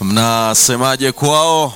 mnasemaje kwao?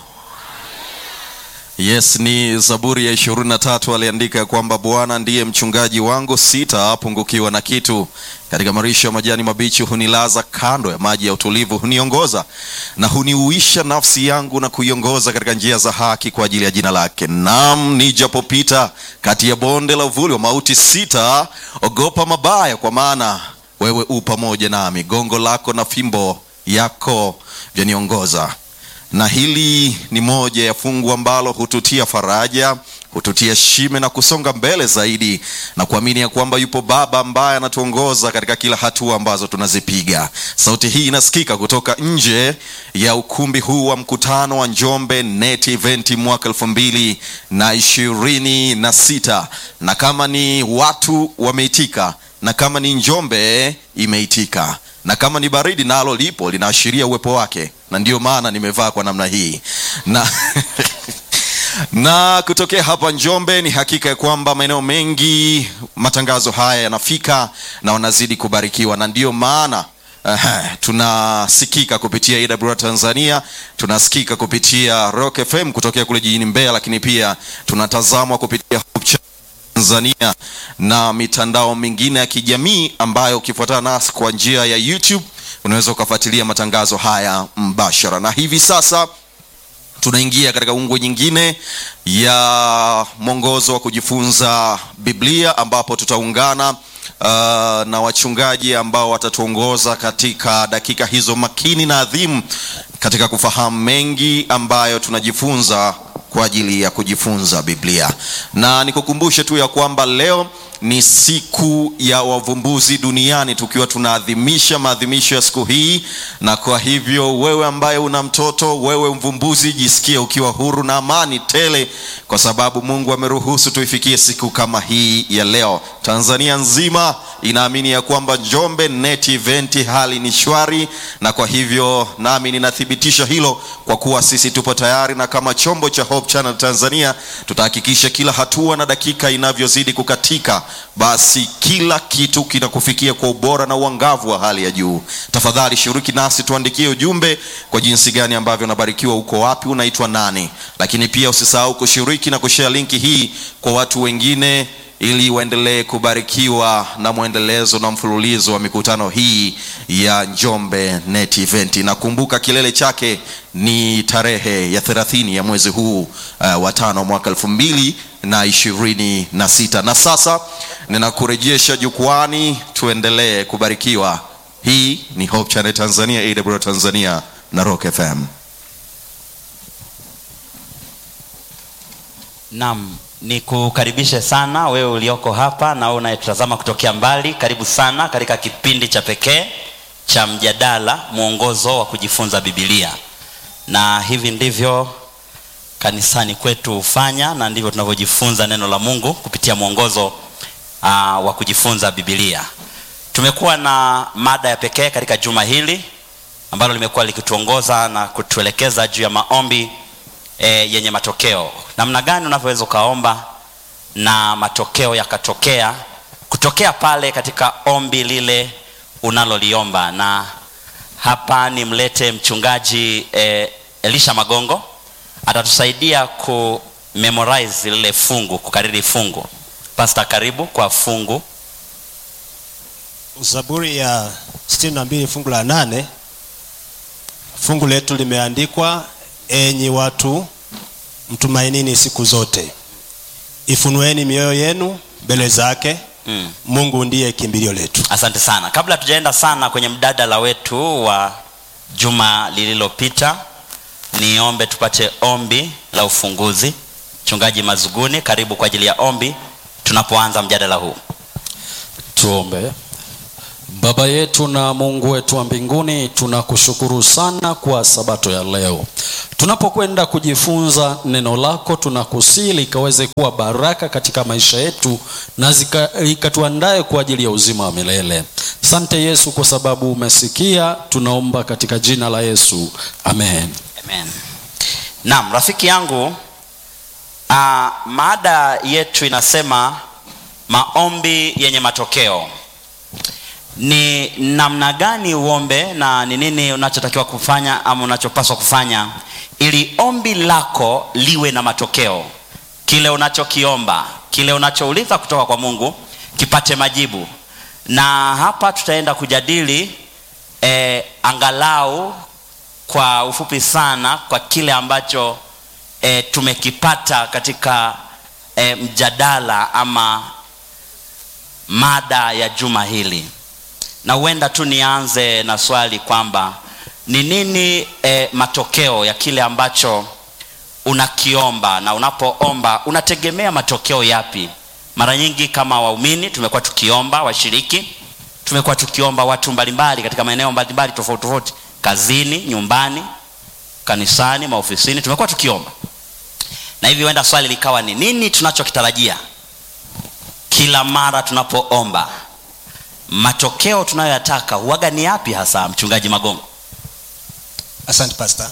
Yes, ni Zaburi ya ishirini na tatu aliandika ya kwamba Bwana ndiye mchungaji wangu, sitapungukiwa na kitu. Katika marisho ya majani mabichi hunilaza, kando ya maji ya utulivu huniongoza, na huniuisha nafsi yangu na kuiongoza katika njia za haki kwa ajili ya jina lake. Naam, nijapopita kati ya bonde la uvuli wa mauti, sitaogopa mabaya, kwa maana wewe u pamoja nami, gongo lako na fimbo yako vyaniongoza na hili ni moja ya fungu ambalo hututia faraja, hututia shime na kusonga mbele zaidi na kuamini ya kwamba yupo Baba ambaye anatuongoza katika kila hatua ambazo tunazipiga. Sauti hii inasikika kutoka nje ya ukumbi huu wa mkutano wa Njombe Net Event mwaka elfu mbili na ishirini na sita na kama ni watu wameitika na kama ni Njombe imeitika na kama ni baridi nalo lipo linaashiria uwepo wake, na ndiyo maana nimevaa kwa namna hii na na kutokea hapa Njombe ni hakika ya kwamba maeneo mengi matangazo haya yanafika na wanazidi kubarikiwa, na ndiyo maana uh, tunasikika kupitia AWR Tanzania, tunasikika kupitia Rock FM kutokea kule jijini Mbeya, lakini pia tunatazamwa kupitia Hope Channel Tanzania na mitandao mingine ya kijamii ambayo ukifuatana nasi kwa njia ya YouTube unaweza ukafuatilia matangazo haya mbashara. Na hivi sasa tunaingia katika ungwe nyingine ya mwongozo wa kujifunza Biblia ambapo tutaungana uh, na wachungaji ambao watatuongoza katika dakika hizo makini na adhimu katika kufahamu mengi ambayo tunajifunza kwa ajili ya kujifunza Biblia. Na nikukumbushe tu ya kwamba leo ni siku ya wavumbuzi duniani, tukiwa tunaadhimisha maadhimisho ya siku hii, na kwa hivyo wewe ambaye una mtoto, wewe mvumbuzi, jisikie ukiwa huru na amani tele, kwa sababu Mungu ameruhusu tuifikie siku kama hii ya leo. Tanzania nzima inaamini ya kwamba Njombe Net Event hali ni shwari, na kwa hivyo nami ninathibitisha hilo kwa kuwa sisi tupo tayari, na kama chombo cha Hope Channel Tanzania tutahakikisha kila hatua na dakika inavyozidi kukatika, basi kila kitu kinakufikia kwa ubora na uangavu wa hali ya juu. Tafadhali shiriki nasi, tuandikie ujumbe kwa jinsi gani ambavyo unabarikiwa, uko wapi, unaitwa nani, lakini pia usisahau kushiriki na kushare linki hii kwa watu wengine ili waendelee kubarikiwa na mwendelezo na mfululizo wa mikutano hii ya Njombe Net Event. Nakumbuka kilele chake ni tarehe ya 30 ya mwezi huu uh, wa tano mwaka elfu mbili na ishirini na sita. Na sasa ninakurejesha jukwani, tuendelee kubarikiwa. Hii ni Hope Channel Tanzania, AWR Tanzania na Rock FM. Naam, nikukaribishe sana wewe ulioko hapa na wewe unayetazama kutokea mbali. Karibu sana katika kipindi cha pekee cha mjadala, mwongozo wa kujifunza Biblia, na hivi ndivyo kanisani kwetu hufanya na ndivyo tunavyojifunza neno la Mungu kupitia mwongozo uh, wa kujifunza Biblia. Tumekuwa na mada ya pekee katika juma hili ambalo limekuwa likituongoza na kutuelekeza juu ya maombi e, yenye matokeo. Namna gani unavyoweza ukaomba na matokeo yakatokea kutokea pale katika ombi lile unaloliomba. Na hapa nimlete mchungaji e, Elisha Magongo atatusaidia ku memorize lile fungu, kukariri fungu. Pastor, karibu kwa fungu. Zaburi ya 62 fungu la nane. Fungu letu limeandikwa, enyi watu mtumainini siku zote, ifunueni mioyo yenu mbele zake. Mm. Mungu ndiye kimbilio letu. Asante sana. Kabla tujaenda sana kwenye mdadala wetu wa juma lililopita, niombe tupate ombi la ufunguzi. Mchungaji Mazuguni, karibu kwa ajili ya ombi tunapoanza mjadala huu. Tuombe. Baba yetu na Mungu wetu wa mbinguni, tunakushukuru sana kwa sabato ya leo. Tunapokwenda kujifunza neno lako, tunakusii likaweze kuwa baraka katika maisha yetu na zika- ikatuandae kwa ajili ya uzima wa milele. Asante Yesu kwa sababu umesikia, tunaomba katika jina la Yesu, amen. Amen. Naam, rafiki yangu, uh, mada yetu inasema maombi yenye matokeo. ni namna gani uombe na ni nini unachotakiwa kufanya ama unachopaswa kufanya ili ombi lako liwe na matokeo kile unachokiomba kile unachouliza kutoka kwa mungu kipate majibu na hapa tutaenda kujadili eh, angalau kwa ufupi sana kwa kile ambacho eh, tumekipata katika eh, mjadala ama mada ya juma hili na huenda tu nianze na swali kwamba ni nini eh, matokeo ya kile ambacho unakiomba na unapoomba unategemea matokeo yapi mara nyingi kama waumini tumekuwa tukiomba washiriki tumekuwa tukiomba watu mbalimbali katika maeneo mbalimbali tofauti tofauti kazini nyumbani kanisani maofisini tumekuwa tukiomba na hivi huenda swali likawa ni nini tunachokitarajia kila mara tunapoomba matokeo tunayoyataka huwaga ni yapi hasa mchungaji magongo asante pasta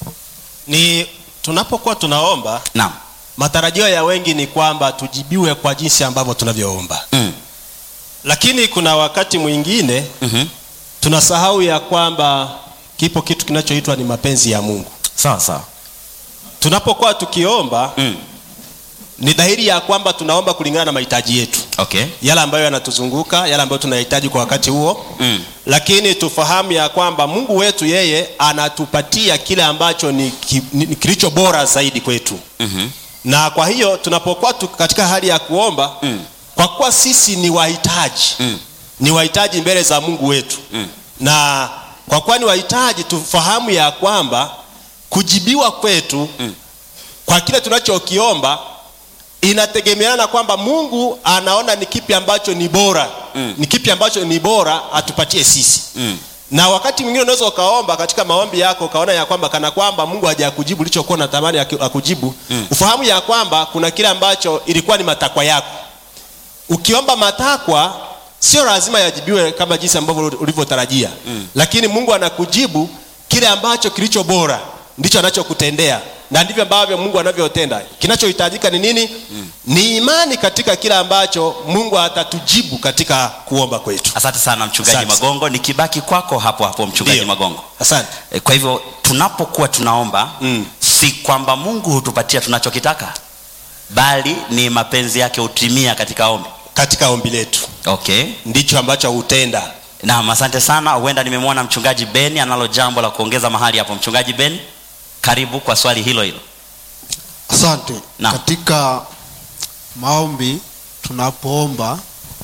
ni tunapokuwa tunaomba naam matarajio ya wengi ni kwamba tujibiwe kwa jinsi ambavyo tunavyoomba mm. lakini kuna wakati mwingine mm-hmm. tunasahau ya kwamba kipo kitu kinachoitwa ni mapenzi ya mungu sawa sawa tunapokuwa tukiomba mm. ni dhahiri ya kwamba tunaomba kulingana na mahitaji yetu okay yale ambayo yanatuzunguka yale ambayo tunahitaji kwa wakati huo mm. lakini tufahamu ya kwamba mungu wetu yeye anatupatia kile ambacho ni, ki, ni, ni kilicho bora zaidi kwetu mm-hmm. na kwa hiyo tunapokuwa tu katika hali ya kuomba Mm. kwa kuwa sisi ni wahitaji Mm. ni wahitaji mbele za mungu wetu Mm. na kwa kuwa ni wahitaji tufahamu ya kwamba kujibiwa kwetu Mm. kwa kile tunachokiomba inategemeana na kwamba mungu anaona ni kipi ambacho ni bora Mm. ni kipi ambacho ni bora atupatie sisi Mm. na wakati mwingine unaweza ukaomba katika maombi yako ukaona ya kwamba kana kwamba mungu hajakujibu ulichokuwa natamani aki- akujibu Mm. ufahamu ya kwamba kuna kile ambacho ilikuwa ni matakwa yako ukiomba matakwa sio lazima yajibiwe kama jinsi ambavyo ulivyotarajia Mm. lakini mungu anakujibu kile ambacho kilicho bora ndicho anachokutendea na ndivyo ambavyo mungu anavyotenda kinachohitajika ni nini mm. ni imani katika kile ambacho mungu atatujibu katika kuomba kwetu asante sana mchungaji Asante. magongo nikibaki kwako hapo hapo mchungaji Ndio. magongo asante E, kwa hivyo tunapokuwa tunaomba Mm. si kwamba mungu hutupatia tunachokitaka bali ni mapenzi yake hutimia katika ombi katika ombi letu okay ndicho ambacho hutenda naam asante sana huenda nimemwona mchungaji beni analo jambo la kuongeza mahali hapo mchungaji beni karibu kwa swali hilo hilo asante Naam. katika maombi tunapoomba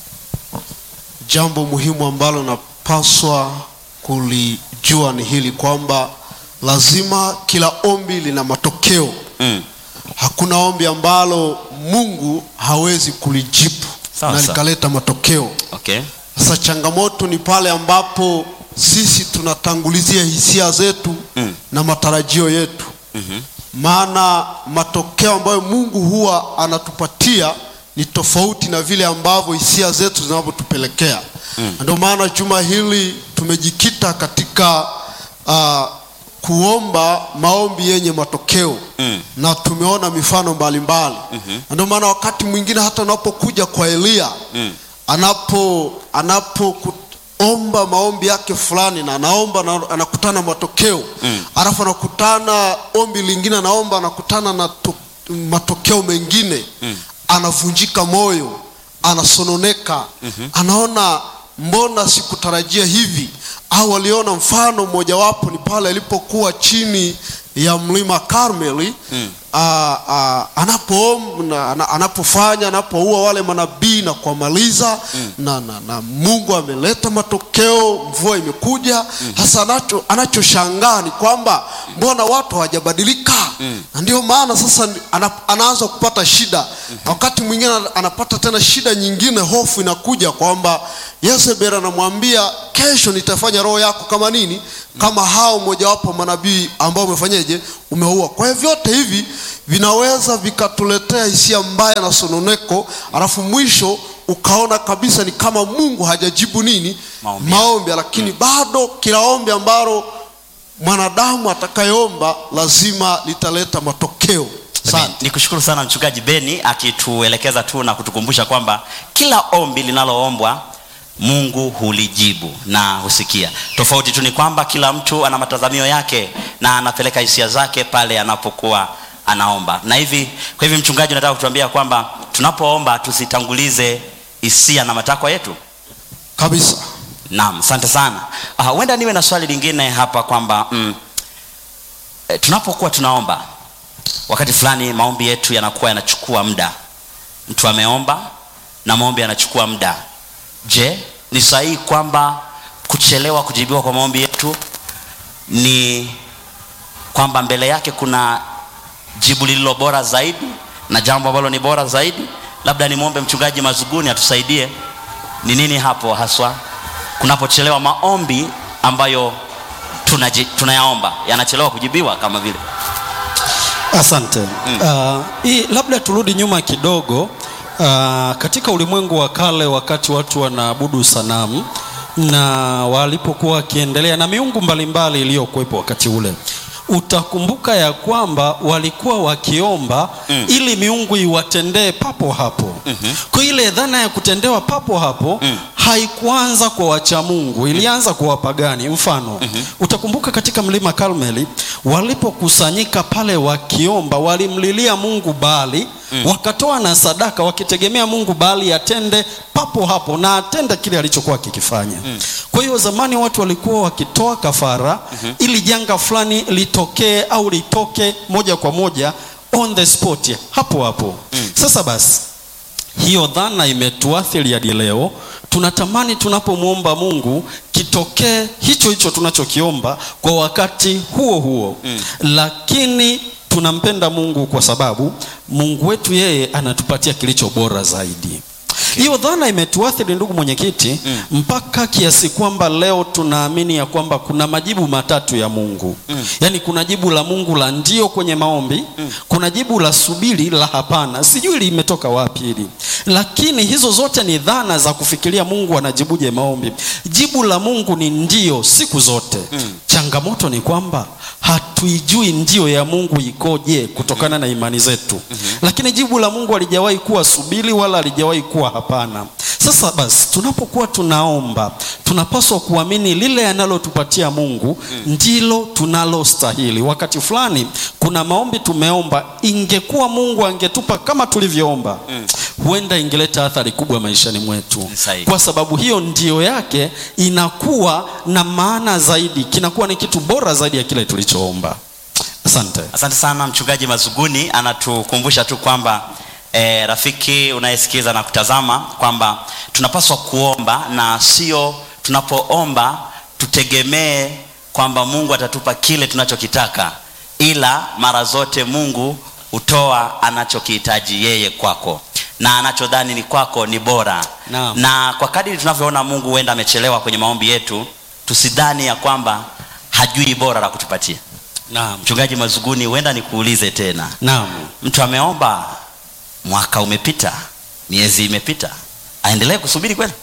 jambo muhimu ambalo napaswa kulijua ni hili kwamba lazima kila ombi lina matokeo mm. hakuna ombi ambalo mungu hawezi kulijibu Sawa, na sawa. likaleta matokeo okay sasa changamoto ni pale ambapo sisi tunatangulizia hisia zetu Mm. na matarajio yetu mm-hmm. maana matokeo ambayo mungu huwa anatupatia ni tofauti na vile ambavyo hisia zetu zinavyotupelekea mm. ndio maana juma hili tumejikita katika uh, kuomba maombi yenye matokeo Mm. na tumeona mifano mbalimbali mm-hmm. ndio maana wakati mwingine hata unapokuja kwa eliya Mm. anapo anapoomba maombi yake fulani na anaomba na anakutana matokeo Mm. alafu anakutana ombi lingine anaomba anakutana na to, matokeo mengine Mm. anavunjika moyo anasononeka mm-hmm. anaona mbona sikutarajia hivi au aliona mfano mmojawapo ni pale alipokuwa chini ya mlima karmeli Mm. ah, ah, anapoomba ana- anapofanya anapoua wale manabii na kuwamaliza mm. na, na, na mungu ameleta matokeo mvua imekuja hasa anacho anachoshangaa ni kwamba mbona watu hawajabadilika mm. na ndio maana sasa ni- ana, anaanza kupata shida mm-hmm. wakati mwingine ana- anapata tena shida nyingine hofu inakuja kwamba yezebel anamwambia kesho nitafanya roho yako kama nini kama hao mojawapo manabii ambao umefanyeje umeua kwa hiyo vyote hivi vinaweza vikatuletea hisia mbaya na sononeko alafu mwisho ukaona kabisa ni kama mungu hajajibu nini Maombi. maombi lakini bado kila ombi ambalo mwanadamu atakayeomba lazima litaleta matokeo asante ni kushukuru sana mchungaji beni akituelekeza tu na kutukumbusha kwamba kila ombi linaloombwa mungu hulijibu na husikia tofauti tu ni kwamba kila mtu ana matazamio yake na anapeleka hisia zake pale anapokuwa anaomba na hivi kwa hivi mchungaji nataka kutuambia kwamba tunapoomba tusitangulize hisia na matakwa yetu kabisa naam asante sana Ah, huenda niwe na swali lingine hapa kwamba mm, e, tunapokuwa tunaomba wakati fulani maombi yetu yanakuwa yanachukua muda mtu ameomba na maombi yanachukua muda je ni sahihi kwamba kuchelewa kujibiwa kwa maombi yetu ni kwamba mbele yake kuna jibu lililo bora zaidi na jambo ambalo ni bora zaidi labda nimwombe mchungaji mazuguni atusaidie ni nini hapo haswa kunapochelewa maombi ambayo tunaji, tunayaomba yanachelewa kujibiwa kama vile asante mm. uh, hii labda turudi nyuma kidogo uh, katika ulimwengu wa kale wakati watu wanaabudu sanamu na walipokuwa wakiendelea na miungu mbalimbali iliyokuwepo wakati ule utakumbuka ya kwamba walikuwa wakiomba mm. ili miungu iwatendee papo hapo mm-hmm. kwa ile dhana ya kutendewa papo hapo mm. haikuanza kwa wacha mungu ilianza kwa wapagani mfano mm-hmm. utakumbuka katika mlima karmeli walipokusanyika pale wakiomba walimlilia mungu baali mm. wakatoa na sadaka wakitegemea mungu baali atende papo hapo na atende kile alichokuwa akikifanya mm. kwa hiyo zamani watu walikuwa wakitoa kafara mm-hmm. ili janga fulani litokee au litoke moja kwa moja on the spot hapo hapo mm. sasa basi hiyo dhana imetuathiri hadi leo tunatamani tunapomwomba mungu kitokee hicho hicho tunachokiomba kwa wakati huo huo mm. lakini tunampenda mungu kwa sababu mungu wetu yeye anatupatia kilicho bora zaidi hiyo dhana imetuathiri ndugu mwenyekiti mm. mpaka kiasi kwamba leo tunaamini ya kwamba kuna majibu matatu ya mungu mm. yaani kuna jibu la mungu la ndio kwenye maombi mm. kuna jibu la subiri la hapana sijui limetoka wapi hili lakini hizo zote ni dhana za kufikiria mungu anajibuje maombi jibu la mungu ni ndio siku zote mm. changamoto ni kwamba hatuijui ndio ya mungu ikoje kutokana na imani zetu mm-hmm. lakini jibu la mungu halijawahi kuwa subiri wala halijawahi kuwa hapana sasa basi tunapokuwa tunaomba tunapaswa kuamini lile analotupatia mungu mm. ndilo tunalostahili wakati fulani kuna maombi tumeomba ingekuwa mungu angetupa kama tulivyoomba mm. huenda ingeleta athari kubwa maishani mwetu Ni sahihi. kwa sababu hiyo ndio yake inakuwa na maana zaidi kinakuwa ni kitu bora zaidi ya kile tulichoomba asante asante sana mchungaji mazuguni anatukumbusha tu kwamba e, rafiki unayesikiza na kutazama kwamba tunapaswa kuomba na sio tunapoomba tutegemee kwamba mungu atatupa kile tunachokitaka ila mara zote mungu hutoa anachokihitaji yeye kwako na anachodhani ni kwako ni bora Naam. na kwa kadiri tunavyoona mungu huenda amechelewa kwenye maombi yetu tusidhani ya kwamba hajui bora la kutupatia naam mchungaji mazuguni huenda nikuulize tena naam mtu ameomba mwaka umepita miezi imepita aendelee kusubiri kweli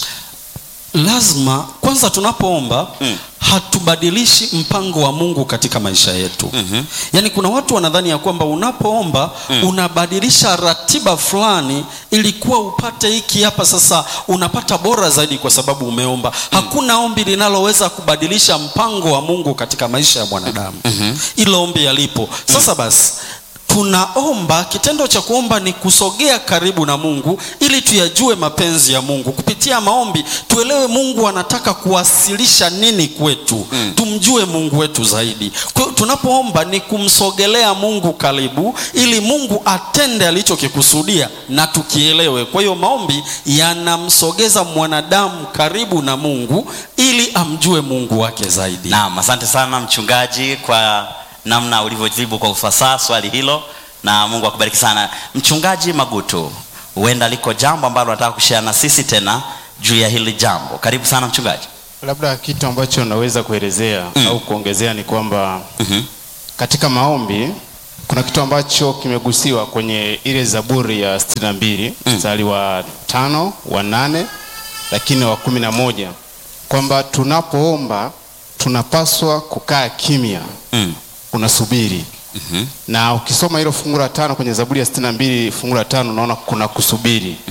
lazima kwanza tunapoomba Mm. hatubadilishi mpango wa mungu katika maisha yetu Mhm. yaani kuna watu wanadhani ya kwamba unapoomba mm. unabadilisha ratiba fulani ilikuwa upate hiki hapa sasa unapata bora zaidi kwa sababu umeomba mm. hakuna ombi linaloweza kubadilisha mpango wa mungu katika maisha ya mwanadamu mm-hmm. ilo ombi yalipo sasa basi tunaomba kitendo cha kuomba ni kusogea karibu na mungu ili tuyajue mapenzi ya mungu kupitia maombi tuelewe mungu anataka kuwasilisha nini kwetu mm. tumjue mungu wetu zaidi kwa hiyo tunapoomba ni kumsogelea mungu karibu ili mungu atende alichokikusudia na tukielewe kwa hiyo maombi yanamsogeza mwanadamu karibu na mungu ili amjue mungu wake zaidi naam asante sana mchungaji kwa namna ulivyojibu kwa ufasaha swali hilo na mungu akubariki sana mchungaji magutu huenda liko jambo ambalo nataka kushea na sisi tena juu ya hili jambo karibu sana mchungaji labda kitu ambacho naweza kuelezea Mm. au kuongezea ni kwamba Mhm. katika maombi kuna kitu ambacho kimegusiwa kwenye ile zaburi ya 62 mstari wa tano wa nane lakini wa kumi na moja kwamba tunapoomba tunapaswa kukaa kimya Mm. unasubiri na ukisoma hilo fungu la tano kwenye zaburi ya 62 fungu la tano unaona kuna kusubiri Mm.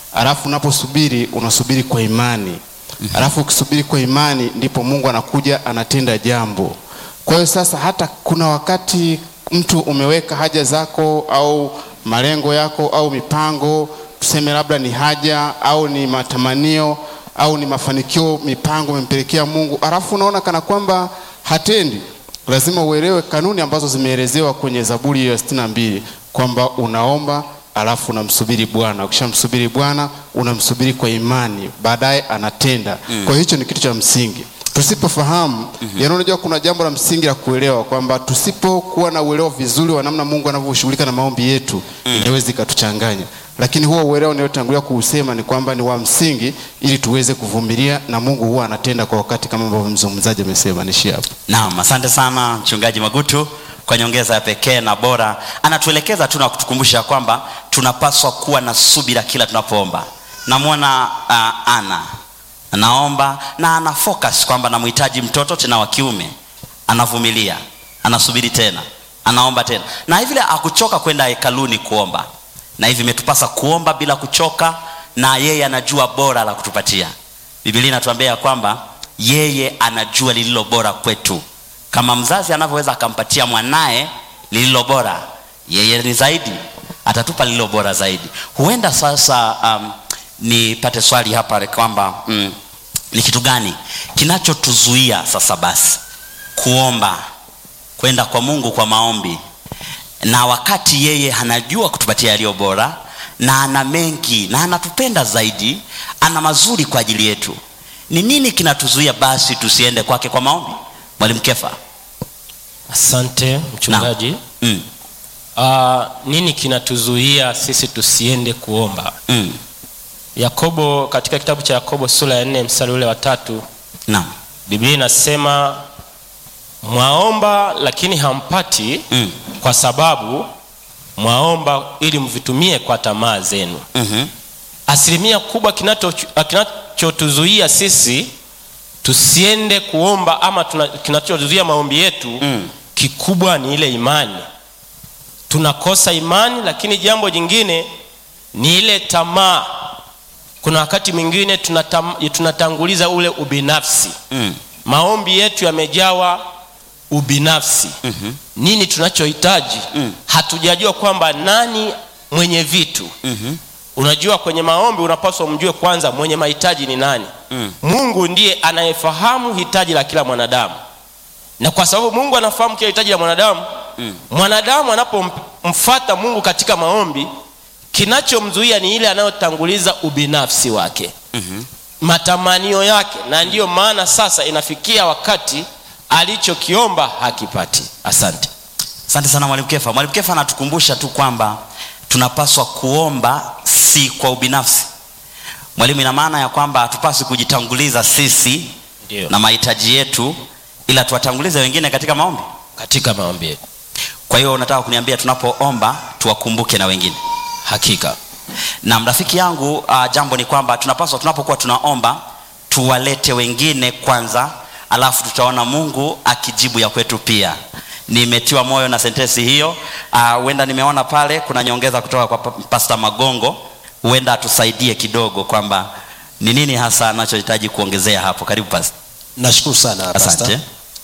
alafu unaposubiri unasubiri kwa imani alafu ukisubiri kwa imani ndipo mungu anakuja anatenda jambo kwa hiyo sasa hata kuna wakati mtu umeweka haja zako au malengo yako au mipango tuseme labda ni haja au ni matamanio au ni mafanikio mipango umempelekea mungu alafu unaona kana kwamba hatendi lazima uelewe kanuni ambazo zimeelezewa kwenye zaburi ya sitini na mbili kwamba unaomba alafu unamsubiri bwana ukishamsubiri bwana unamsubiri kwa imani baadaye anatenda mm. kwa hiyo hicho ni kitu cha msingi tusipofahamu mm-hmm. yaani unajua kuna jambo la msingi la kuelewa kwamba tusipokuwa na uelewa vizuri wa namna mungu anavyoshughulika na maombi yetu mm. inaweza ikatuchanganya lakini huo uelewa unayotangulia kuusema ni kwamba ni wa msingi ili tuweze kuvumilia na mungu huwa anatenda kwa wakati kama ambavyo mzungumzaji amesema nishi hapo naam asante sana mchungaji magutu kwa nyongeza ya pekee na bora anatuelekeza tu na kutukumbusha kwamba tunapaswa kuwa na subira kila tunapoomba namwona uh, ana anaomba na ana focus kwamba namhitaji mtoto tena wa kiume anavumilia anasubiri tena anaomba tena na hivile akuchoka kwenda hekaluni kuomba na hivi imetupasa kuomba bila kuchoka na yeye anajua bora la kutupatia bibilia inatuambia ya kwamba yeye anajua lililo bora kwetu kama mzazi anavyoweza akampatia mwanaye lililo bora yeye ni zaidi atatupa lililo bora zaidi huenda sasa um, nipate swali hapa kwamba mm, ni kitu gani kinachotuzuia sasa basi kuomba kwenda kwa mungu kwa maombi na wakati yeye anajua kutupatia yaliyo bora na ana mengi na anatupenda zaidi ana mazuri kwa ajili yetu ni nini kinatuzuia basi tusiende kwake kwa maombi mwalimu kefa asante mchungaji mm, uh, nini kinatuzuia sisi tusiende kuomba mm, yakobo katika kitabu cha yakobo sura ya nne mstari ule wa tatu naam biblia inasema mwaomba lakini hampati mm, kwa sababu mwaomba ili mvitumie kwa tamaa zenu mhm, asilimia kubwa kinacho- kinachotuzuia sisi tusiende kuomba ama tuna- kinachotuzuia maombi yetu Mm. kikubwa ni ile imani tunakosa imani lakini jambo jingine ni ile tamaa kuna wakati mwingine tunatam, tunatanguliza ule ubinafsi mm, maombi yetu yamejawa ubinafsi mhm, nini tunachohitaji Mm. hatujajua kwamba nani mwenye vitu mhm, unajua kwenye maombi unapaswa mjue kwanza mwenye mahitaji ni nani Mm. mungu ndiye anayefahamu hitaji la kila mwanadamu na kwa sababu mungu anafahamu kila hitaji la mwanadamu Mm. mwanadamu anapomfata mungu katika maombi kinachomzuia ni ile anayotanguliza ubinafsi wake mhm. matamanio yake na ndiyo maana sasa inafikia wakati alichokiomba hakipati asante asante sana mwalimu kefa mwalimu kefa anatukumbusha tu kwamba tunapaswa kuomba si kwa ubinafsi mwalimu ina maana ya kwamba hatupaswi kujitanguliza sisi Ndio. na mahitaji yetu ila tuwatangulize wengine katika maombi katika maombi yetu kwa hiyo unataka kuniambia tunapoomba tuwakumbuke na wengine hakika na rafiki yangu uh, jambo ni kwamba tunapaswa tunapokuwa tunaomba tuwalete wengine kwanza alafu tutaona mungu akijibu ya kwetu pia nimetiwa moyo na sentensi hiyo Ah, huenda uh, nimeona pale kuna nyongeza kutoka kwa pa- pasta magongo huenda atusaidie kidogo kwamba ni nini hasa anachohitaji kuongezea hapo karibu pasta nashukuru sana asante Pastor.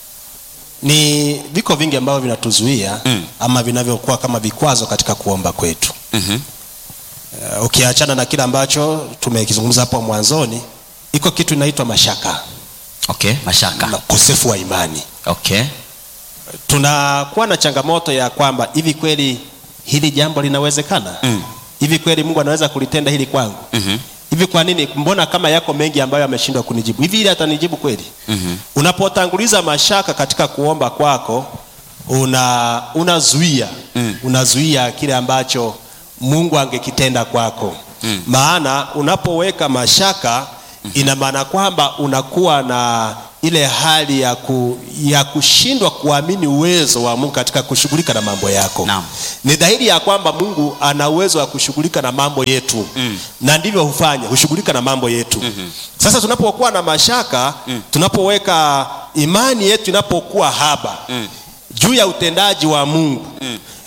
ni viko vingi ambavyo vinatuzuia Mm. ama vinavyokuwa kama vikwazo katika kuomba kwetu mm-hmm. uh, ukiachana na kile ambacho tumekizungumza hapo mwanzoni iko kitu inaitwa mashaka okay mashaka na ukosefu wa imani okay tunakuwa na changamoto ya kwamba hivi kweli hili jambo linawezekana Mm. hivi kweli mungu anaweza kulitenda hili kwangu mm-hmm. hivi kwa nini mbona kama yako mengi ambayo ameshindwa kunijibu hivi ili atanijibu kweli Mm-hmm. unapotanguliza mashaka katika kuomba kwako una unazuia Mm. unazuia kile ambacho mungu angekitenda kwako Mm. maana unapoweka mashaka ina maana kwamba unakuwa na ile hali ya, ku, ya kushindwa kuamini uwezo wa mungu katika kushughulika na mambo yako Naam. ni dhahiri ya kwamba mungu ana uwezo wa kushughulika na mambo yetu Mm. na ndivyo hufanya hushughulika na mambo yetu Mhm. sasa tunapokuwa na mashaka Mm. tunapoweka imani yetu inapokuwa haba Mm. juu ya utendaji wa mungu Mm.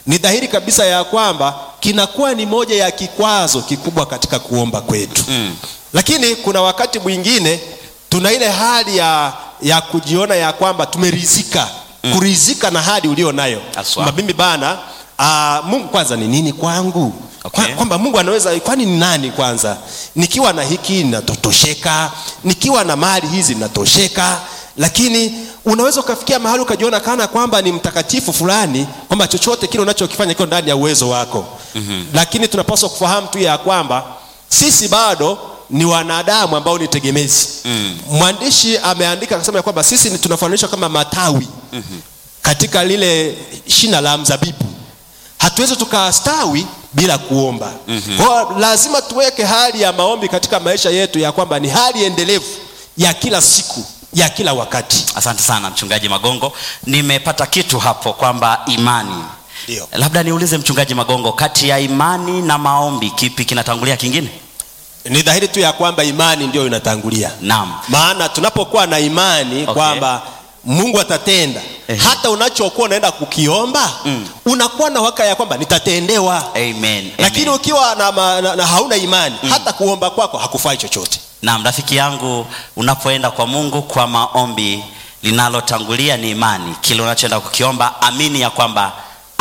ni dhahiri kabisa ya kwamba kinakuwa ni moja ya kikwazo kikubwa katika kuomba kwetu Mm. lakini kuna wakati mwingine tuna ile hali ya, ya kujiona ya kwamba tumerizika mm. kurizika na hali ulio nayo Aswa. kwamba mimi bana uh, mungu kwanza ni nini kwangu Okay. Kwa- kwamba mungu anaweza kwani ni nani kwanza nikiwa na hiki natotosheka nikiwa na mali hizi natosheka lakini unaweza ukafikia mahali ukajiona kana kwamba ni mtakatifu fulani kwamba chochote kile unachokifanya kiko ndani ya uwezo wako mm-hmm. lakini tunapaswa kufahamu tu ya kwamba sisi bado ni wanadamu ambao ni tegemezi mm. mwandishi ameandika akasema ya kwamba sisi ni tunafananishwa kama matawi mm-hmm. katika lile shina la mzabibu hatuwezi tukastawi bila kuomba mm-hmm. kwao lazima tuweke hali ya maombi katika maisha yetu ya kwamba ni hali endelevu ya kila siku ya kila wakati asante sana mchungaji magongo nimepata kitu hapo kwamba imani Ndio. labda niulize mchungaji magongo kati ya imani na maombi kipi kinatangulia kingine ni dhahiri tu ya kwamba imani ndio inatangulia naam maana tunapokuwa na imani Okay. kwamba mungu atatenda Ehe. hata unachokuwa unaenda kukiomba Mm. unakuwa na waka ya kwamba nitatendewa amen, lakini amen. ukiwa na, ma- na, na hauna imani hata kuomba kwako hakufai chochote naam rafiki yangu unapoenda kwa mungu kwa maombi linalotangulia ni imani kile unachoenda kukiomba amini ya kwamba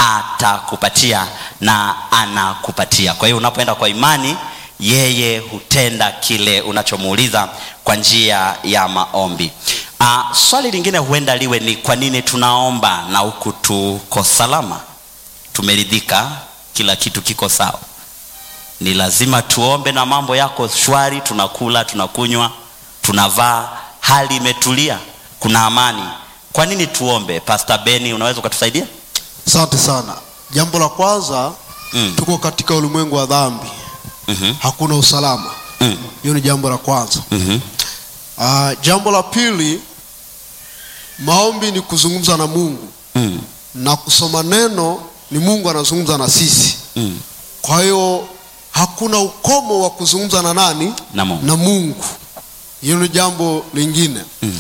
atakupatia na anakupatia kwa hiyo unapoenda kwa imani yeye hutenda kile unachomuuliza kwa njia ya maombi uh, swali lingine huenda liwe ni kwa nini tunaomba na huku tuko salama tumeridhika kila kitu kiko sawa ni lazima tuombe na mambo yako shwari tunakula tunakunywa tunavaa hali imetulia kuna amani kwa nini tuombe pastor beni unaweza ukatusaidia asante sana jambo la kwanza Mm. tuko katika ulimwengu wa dhambi Mhm. hakuna usalama Mm. hiyo ni jambo la kwanza Mhm. uh, jambo la pili maombi ni kuzungumza na mungu Mm. na kusoma neno ni mungu anazungumza na sisi Mm. kwa hiyo hakuna ukomo wa kuzungumza na nani Na Mungu. na mungu hiyo ni jambo lingine Mm.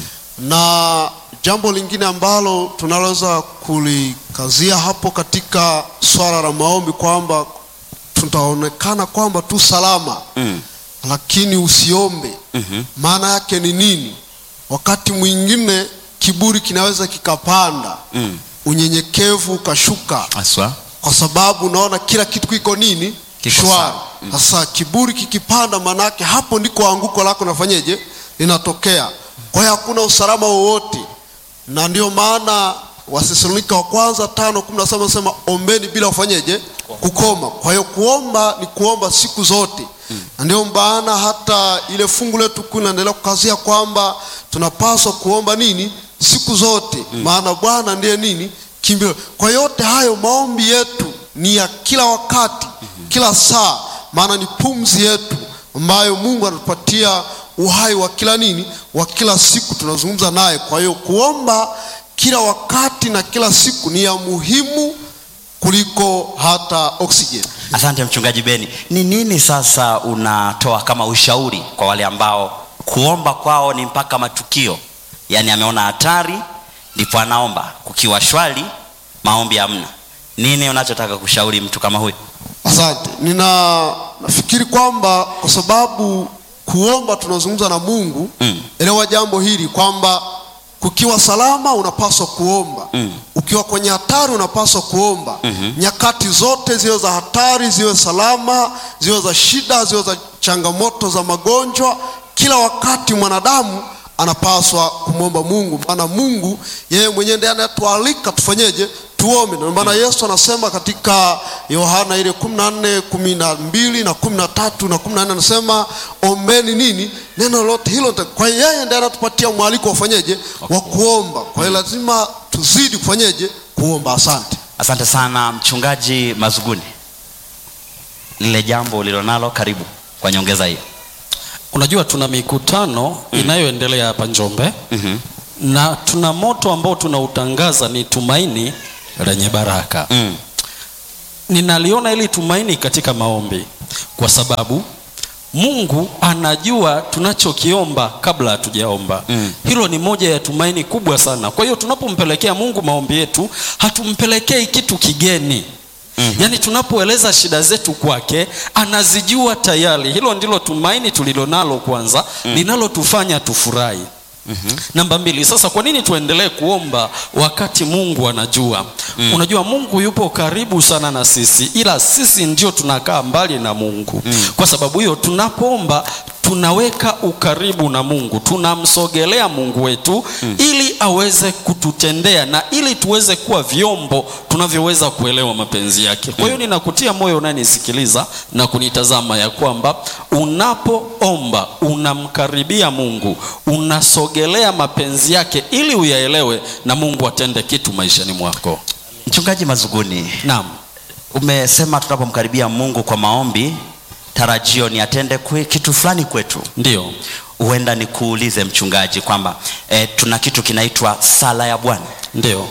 na jambo lingine ambalo tunaloweza kulikazia hapo katika swala la maombi kwamba tutaonekana kwamba tu salama Mm. lakini usiombe Mhm. maana yake ni nini wakati mwingine kiburi kinaweza kikapanda Mm. unyenyekevu ukashuka aswa kwa sababu unaona kila kitu kiko nini Kiko shwari sawa. sasa kiburi kikipanda manake hapo ndiko anguko lako nafanyeje linatokea kwa hiyo hakuna usalama wowote na ndio maana wasesalonika wa kwanza tano kumi na saba nasema ombeni bila kufanyeje kukoma kwa hiyo kuomba ni kuomba siku zote na ndio maana hata ile fungu letu kuu inaendelea kukazia kwamba tunapaswa kuomba nini siku zote maana bwana ndiye nini kimbilio kwa yote hayo maombi yetu ni ya kila wakati kila saa maana ni pumzi yetu ambayo mungu anatupatia uhai wa kila nini wa kila siku tunazungumza naye kwa hiyo kuomba kila wakati na kila siku ni ya muhimu kuliko hata oxygen asante mchungaji beni ni nini sasa unatoa kama ushauri kwa wale ambao kuomba kwao ni mpaka matukio yaani ameona hatari ndipo anaomba kukiwa shwari maombi hamna nini unachotaka kushauri mtu kama huyu asante nina nafikiri kwamba kwa sababu kuomba tunazungumza na mungu Mm. elewa jambo hili kwamba kukiwa salama unapaswa kuomba Mm. ukiwa kwenye hatari unapaswa kuomba Mhm. nyakati zote ziwe za hatari ziwe salama ziwe za shida ziwe za changamoto za magonjwa kila wakati mwanadamu anapaswa kumwomba mungu maana mungu yeye mwenyewe ndiye anayetualika tufanyeje tuombe ndio maana yesu anasema katika yohana ile kumi na nne kumi na mbili na kumi na tatu na kumi na nne anasema ombeni nini neno lolote hilo nita- kwa hiyo yeye ndiye anatupatia mwaliko wafanyeje wa kuomba kwa hiyo lazima tuzidi kufanyeje kuomba asante asante sana mchungaji mazuguni lile jambo ulilonalo karibu kwa nyongeza hiyo unajua tuna mikutano inayoendelea hapa njombe mm-hmm. na tuna moto ambao tunautangaza ni tumaini lenye baraka mm. ninaliona ili tumaini katika maombi kwa sababu mungu anajua tunachokiomba kabla hatujaomba Mm. hilo ni moja ya tumaini kubwa sana kwa hiyo tunapompelekea mungu maombi yetu hatumpelekei kitu kigeni mm-hmm. yaani tunapoeleza shida zetu kwake anazijua tayari hilo ndilo tumaini tulilonalo kwanza mm. linalotufanya tufurahi Mm-hmm. namba mbili sasa kwa nini tuendelee kuomba wakati mungu anajua mm. unajua mungu yupo karibu sana na sisi ila sisi ndio tunakaa mbali na mungu mm. kwa sababu hiyo tunapoomba tunaweka ukaribu na mungu tunamsogelea mungu wetu mm. ili aweze kututendea na ili tuweze kuwa vyombo tunavyoweza kuelewa mapenzi yake kwa hiyo ninakutia moyo unayenisikiliza na kunitazama ya kwamba unapoomba unamkaribia mungu unasogelea mapenzi yake ili uyaelewe na mungu atende kitu maishani mwako mchungaji mazuguni naam umesema tunapomkaribia mungu kwa maombi tarajio ni atende kwe, kitu fulani kwetu ndio huenda nikuulize mchungaji kwamba e, tuna kitu kinaitwa sala ya bwana ndio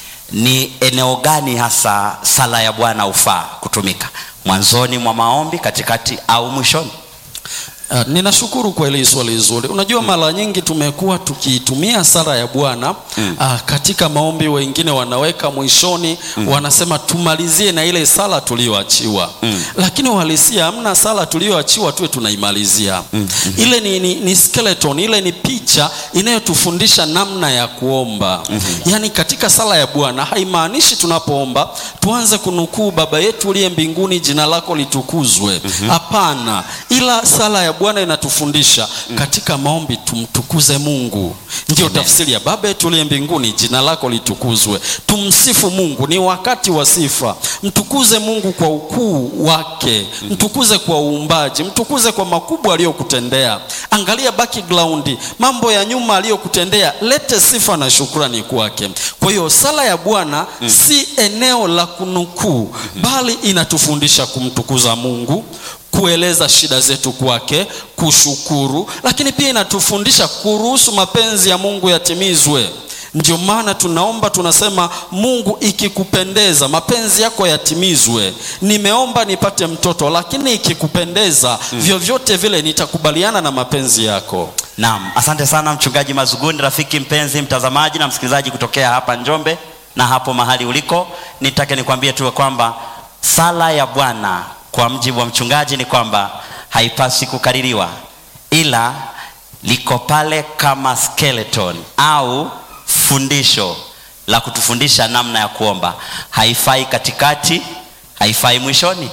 ni eneo gani hasa sala ya bwana hufaa kutumika mwanzoni mwa maombi katikati au mwishoni Uh, ninashukuru kwa hili swali zuri. Unajua mara nyingi tumekuwa tukiitumia sala ya Bwana mm. uh, katika maombi, wengine wanaweka mwishoni mm. wanasema tumalizie na ile sala tuliyoachiwa mm. lakini uhalisia hamna sala tuliyoachiwa tuwe tunaimalizia mm. ile ni, ni, ni skeleton, ile ni picha inayotufundisha namna ya kuomba mm-hmm. yaani katika sala ya Bwana haimaanishi tunapoomba tuanze kunukuu baba yetu uliye mbinguni, jina lako litukuzwe. Hapana, mm-hmm. ila sala ya Bwana inatufundisha mm. katika maombi tumtukuze Mungu. Ndio tafsiri ya baba yetu uliye mbinguni, jina lako litukuzwe. Tumsifu Mungu, ni wakati wa sifa. Mtukuze Mungu kwa ukuu wake, mtukuze kwa uumbaji, mtukuze kwa makubwa aliyokutendea. Angalia background, mambo ya nyuma aliyokutendea, lete sifa na shukrani kwake. Kwa hiyo sala ya Bwana mm. si eneo la kunukuu, bali inatufundisha kumtukuza Mungu kueleza shida zetu kwake, kushukuru, lakini pia inatufundisha kuruhusu mapenzi ya Mungu yatimizwe. Ndio maana tunaomba tunasema, Mungu, ikikupendeza mapenzi yako yatimizwe. Nimeomba nipate mtoto, lakini ikikupendeza mm. vyovyote vile nitakubaliana na mapenzi yako. naam asante sana mchungaji mazuguni rafiki mpenzi mtazamaji na msikilizaji kutokea hapa njombe na hapo mahali uliko nitake nikwambie tu kwamba sala ya bwana kwa mjibu wa mchungaji ni kwamba haipaswi kukaririwa ila liko pale kama skeleton au fundisho la kutufundisha namna ya kuomba haifai katikati haifai mwishoni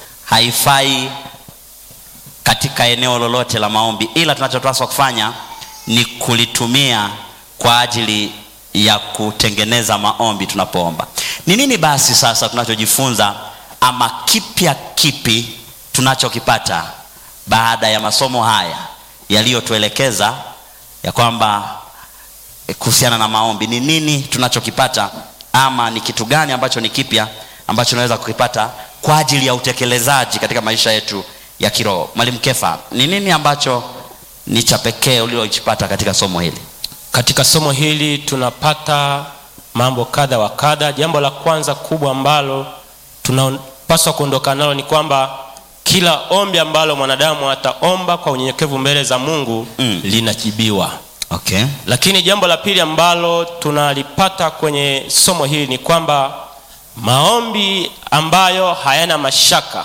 haifai katika eneo lolote la maombi ila tunachopaswa kufanya ni kulitumia kwa ajili ya kutengeneza maombi tunapoomba ni nini basi sasa tunachojifunza ama kipya kipi tunachokipata baada ya masomo haya yaliyotuelekeza ya kwamba eh, kuhusiana na maombi ni nini tunachokipata ama ni kitu gani ambacho ni kipya ambacho tunaweza kukipata kwa ajili ya utekelezaji katika maisha yetu ya kiroho mwalimu kefa ni nini ambacho ni cha pekee ulilokipata katika somo hili katika somo hili tunapata mambo kadha wa kadha jambo la kwanza kubwa ambalo tunapaswa kuondoka nalo ni kwamba kila ombi ambalo mwanadamu ataomba kwa unyenyekevu mbele za mungu Mm. linajibiwa okay lakini jambo la pili ambalo tunalipata kwenye somo hili ni kwamba maombi ambayo hayana mashaka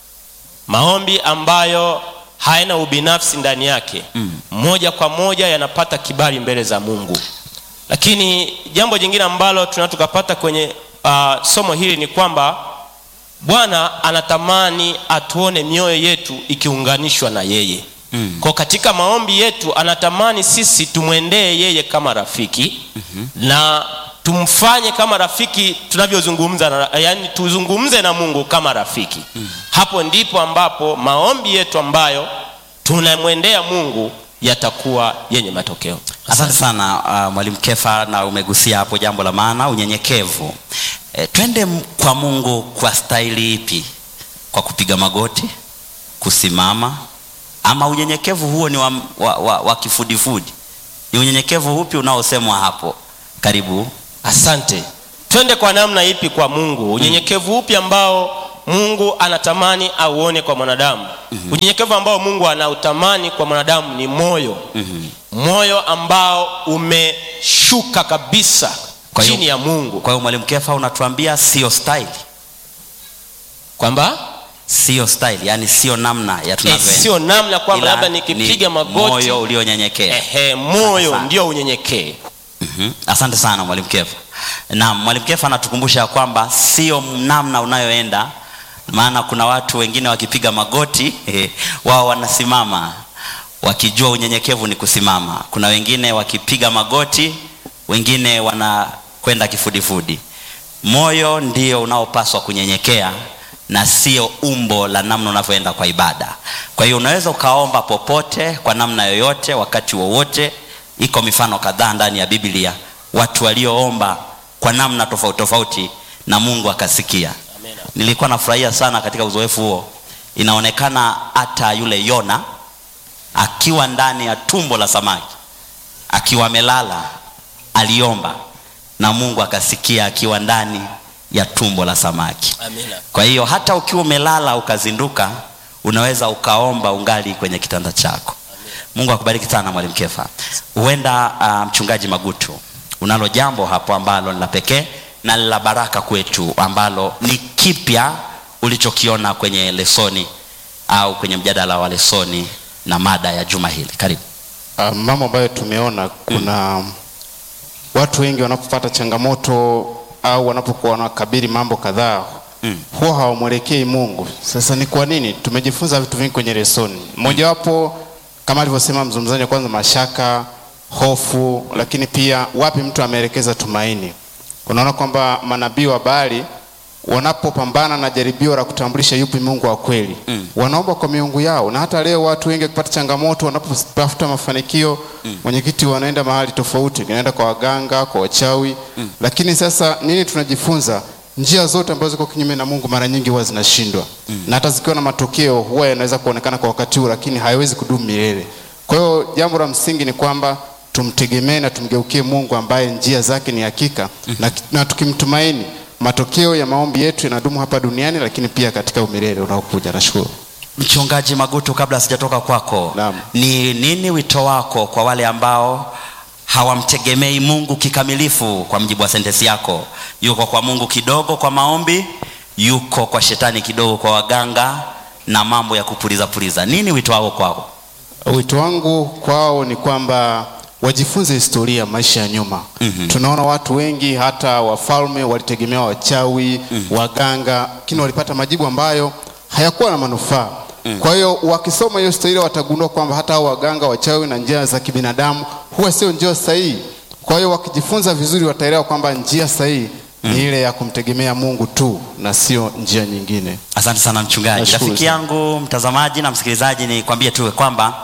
maombi ambayo hayana ubinafsi ndani yake mm. moja kwa moja yanapata kibali mbele za mungu lakini jambo jingine ambalo tunaa tukapata kwenye uh, somo hili ni kwamba bwana anatamani atuone mioyo yetu ikiunganishwa na yeye mm. kwa katika maombi yetu anatamani sisi tumwendee yeye kama rafiki mm-hmm. na tumfanye kama rafiki tunavyozungumza na, yani tuzungumze na mungu kama rafiki mm. hapo ndipo ambapo maombi yetu ambayo tunamwendea mungu yatakuwa yenye matokeo asante sana uh, mwalimu kefa na umegusia hapo jambo la maana unyenyekevu e, twende m- kwa mungu kwa staili ipi kwa kupiga magoti kusimama ama unyenyekevu huo ni wa, wa, wa, wa kifudifudi ni unyenyekevu upi unaosemwa hapo karibu asante twende kwa namna ipi kwa mungu unyenyekevu upi ambao mungu anatamani auone kwa mwanadamu mm-hmm. unyenyekevu ambao mungu anautamani kwa mwanadamu ni moyo mm-hmm. moyo ambao umeshuka kabisa Kwa hiyo- chini ya mungu kwa hiyo mwalimu kefa unatuambia sio staili kwamba sio style yani sio namna ya eh, tunavyoenda sio namna kwamba Ila labda ni nikipiga magoti moyo ulionyenyekea ehe, moyo Sana. ndio unyenyekee Mhm. asante sana mwalimu kefa naam mwalimu kefa anatukumbusha ya kwamba sio namna unayoenda maana kuna watu wengine wakipiga magoti eh, wao wanasimama wakijua unyenyekevu ni kusimama kuna wengine wakipiga magoti wengine wanakwenda kifudifudi moyo ndio unaopaswa kunyenyekea na sio umbo la namna unavyoenda kwa ibada kwa hiyo unaweza ukaomba popote kwa namna yoyote wakati wowote iko mifano kadhaa ndani ya biblia watu walioomba kwa namna tofauti tofauti na mungu akasikia nilikuwa nafurahia sana katika uzoefu huo inaonekana hata yule yona akiwa ndani ya tumbo la samaki akiwa amelala aliomba na mungu akasikia akiwa ndani ya tumbo la samaki Amina. kwa hiyo hata ukiwa umelala ukazinduka unaweza ukaomba ungali kwenye kitanda chako mungu akubariki sana mwalimu kefa huenda uh, mchungaji magutu unalo jambo hapo ambalo ni la pekee na la baraka kwetu ambalo ni kipya ulichokiona kwenye lesoni au kwenye mjadala wa lesoni na mada ya juma hili karibu Uh, mambo ambayo tumeona kuna watu wengi wanapopata changamoto au wanapokuwa wanakabili mambo kadhaa Mm. huwa hawamwelekei mungu sasa ni kwa nini tumejifunza vitu vingi kwenye lesoni mojawapo kama alivyosema mzungumzaji wa kwanza mashaka hofu lakini pia wapi mtu ameelekeza tumaini unaona kwamba manabii wa Baali wanapopambana na jaribio la kutambulisha yupi mungu wa kweli Mm. wanaomba kwa miungu yao na hata leo watu wengi wakipata changamoto wanapotafuta mafanikio mm. mwenyekiti wanaenda mahali tofauti wanaenda kwa waganga kwa wachawi mm. lakini sasa nini tunajifunza njia zote ambazo ziko kinyume na mungu mara nyingi huwa zinashindwa mm. na hata zikiwa na matokeo huwa yanaweza kuonekana kwa wakati huu lakini hayawezi kudumu milele kwa hiyo jambo la msingi ni kwamba tumtegemee na tumgeukie mungu ambaye njia zake ni hakika mm. na, na tukimtumaini matokeo ya maombi yetu yanadumu hapa duniani lakini pia katika umilele unaokuja nashukuru mchungaji magutu kabla sijatoka kwako Naam. ni nini wito wako kwa wale ambao hawamtegemei mungu kikamilifu kwa mjibu wa sentensi yako yuko kwa mungu kidogo kwa maombi yuko kwa shetani kidogo kwa waganga na mambo ya kupuliza puliza nini wito wako kwao wito wangu kwao ni kwamba wajifunze historia ya maisha ya nyuma Mhm. tunaona watu wengi hata wafalme walitegemea wachawi waganga lakini walipata majibu ambayo hayakuwa na manufaa kwa hiyo wakisoma hiyo historia watagundua kwamba hata hao waganga wachawi na njia za kibinadamu huwa sio njia sahihi kwa hiyo wakijifunza vizuri wataelewa kwamba njia sahihi ni ile ya kumtegemea mungu tu na sio njia nyingine asante sana mchungaji Nashukuru rafiki sana. yangu mtazamaji na msikilizaji nikwambie tu kwamba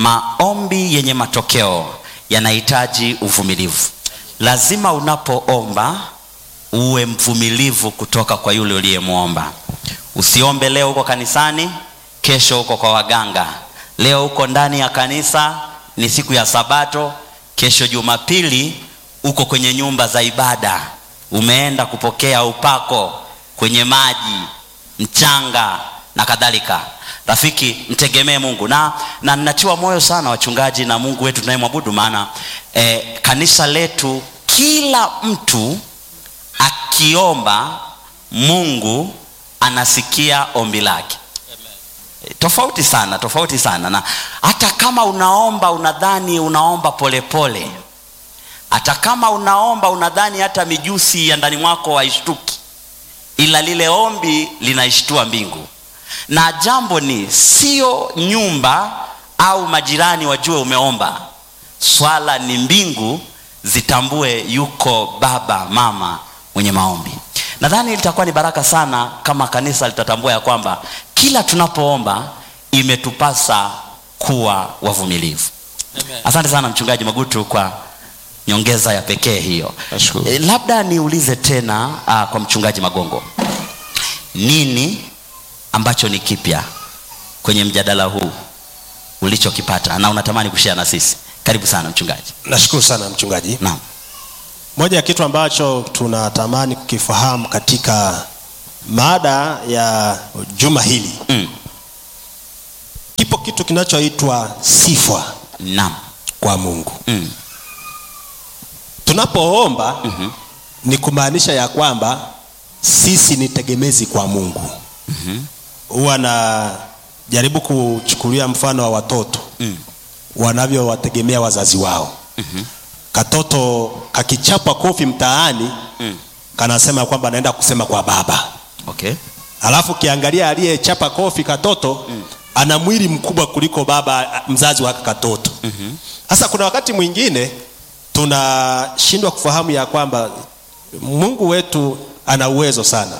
maombi yenye matokeo yanahitaji uvumilivu lazima unapoomba uwe mvumilivu kutoka kwa yule uliyemwomba usiombe leo huko kanisani kesho huko kwa waganga leo huko ndani ya kanisa ni siku ya sabato kesho jumapili uko kwenye nyumba za ibada umeenda kupokea upako kwenye maji mchanga na kadhalika rafiki mtegemee mungu na na natiwa moyo sana wachungaji na mungu wetu tunayemwabudu maana eh, kanisa letu kila mtu akiomba mungu anasikia ombi lake Eh, tofauti sana tofauti sana na hata kama unaomba unadhani unaomba polepole pole. hata kama unaomba unadhani hata mijusi ya ndani mwako haishtuki ila lile ombi linaishtua mbingu na jambo ni sio nyumba au majirani wajue umeomba swala ni mbingu zitambue yuko baba mama mwenye maombi nadhani litakuwa ni baraka sana kama kanisa litatambua ya kwamba kila tunapoomba imetupasa kuwa wavumilivu asante sana mchungaji magutu kwa nyongeza ya pekee hiyo Nashukuru. e, labda niulize tena uh, kwa mchungaji magongo nini ambacho ni kipya kwenye mjadala huu ulichokipata na unatamani kushare na sisi karibu sana mchungaji nashukuru sana mchungaji naam moja ya kitu ambacho tunatamani kukifahamu katika mada ya juma hili mm. kipo kitu kinachoitwa sifa naam kwa mungu mm. tunapoomba Mhm. ni kumaanisha ya kwamba sisi ni tegemezi kwa mungu huwa najaribu kuchukulia mfano wa watoto Mm. wanavyowategemea wazazi wao katoto kakichapa kofi mtaani Mm. kanasema kwamba anaenda kusema kwa baba Okay. alafu kiangalia aliyechapa kofi katoto ana mwili mkubwa kuliko baba mzazi wa katoto sasa kuna wakati mwingine tunashindwa kufahamu ya kwamba mungu wetu ana uwezo sana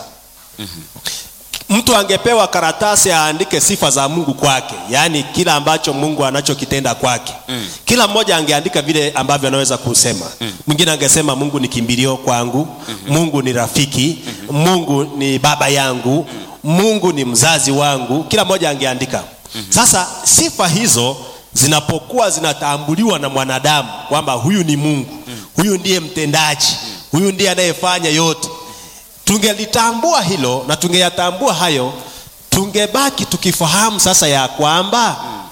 mtu angepewa karatasi aandike sifa za mungu kwake yaani kila ambacho mungu anachokitenda kwake mm. kila mmoja angeandika vile ambavyo anaweza kusema mwingine angesema mungu ni kimbilio kwangu mm-hmm. mungu ni rafiki mm-hmm. mungu ni baba yangu mungu ni mzazi wangu kila mmoja angeandika mm-hmm. sasa sifa hizo zinapokuwa zinatambuliwa na mwanadamu kwamba huyu ni mungu mm. huyu ndiye mtendaji huyu ndiye anayefanya yote tungelitambua hilo na tungeyatambua hayo tungebaki tukifahamu sasa ya kwamba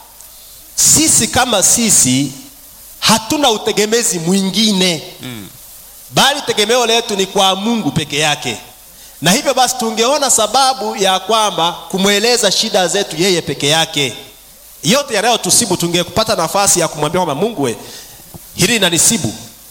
sisi kama sisi hatuna utegemezi mwingine bali tegemeo letu ni kwa mungu peke yake na hivyo basi tungeona sababu ya kwamba kumweleza shida zetu yeye peke yake yote yanayotusibu tungepata nafasi ya kumwambia kwamba mungu we hili linanisibu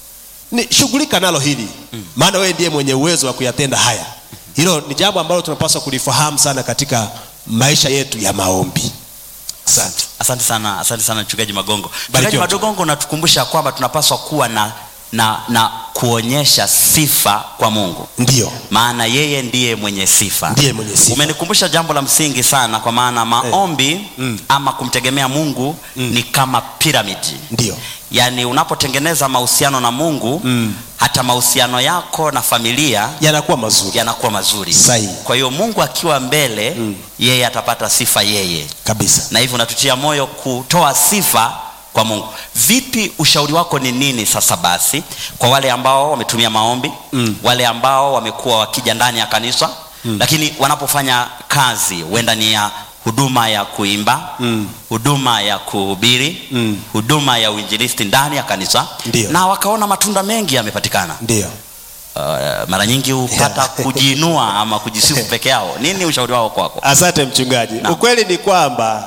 ni shughulika nalo hili maana wewe ndiye mwenye uwezo wa kuyatenda haya hilo ni jambo ambalo tunapaswa kulifahamu sana katika maisha yetu ya maombi asante asante sana asante sana mchungaji magongo mchungaji Barikiwa. magongo unatukumbusha kwamba tunapaswa kuwa na na na kuonyesha sifa kwa mungu ndio maana yeye ndiye mwenye sifa Ndiye mwenye sifa. umenikumbusha jambo la msingi sana kwa maana maombi Mm. ama kumtegemea mungu ni kama piramidi ndio yaani unapotengeneza mahusiano na mungu Mm. hata mahusiano yako na familia yanakuwa mazuri yanakuwa mazuri Sahihi. kwa hiyo mungu akiwa mbele Mm. yeye atapata sifa yeye kabisa na hivyo unatutia moyo kutoa sifa kwa mungu vipi ushauri wako ni nini sasa basi kwa wale ambao wametumia maombi Mm. wale ambao wamekuwa wakija ndani ya kanisa mm. lakini wanapofanya kazi huenda ni ya huduma ya kuimba Mm. huduma ya kuhubiri Mm. huduma ya uinjilisti ndani ya kanisa Ndiyo. na wakaona matunda mengi yamepatikana ndio uh, mara nyingi hupata kujiinua ama kujisifu peke yao nini ushauri wao kwako asante mchungaji Naam. ukweli ni kwamba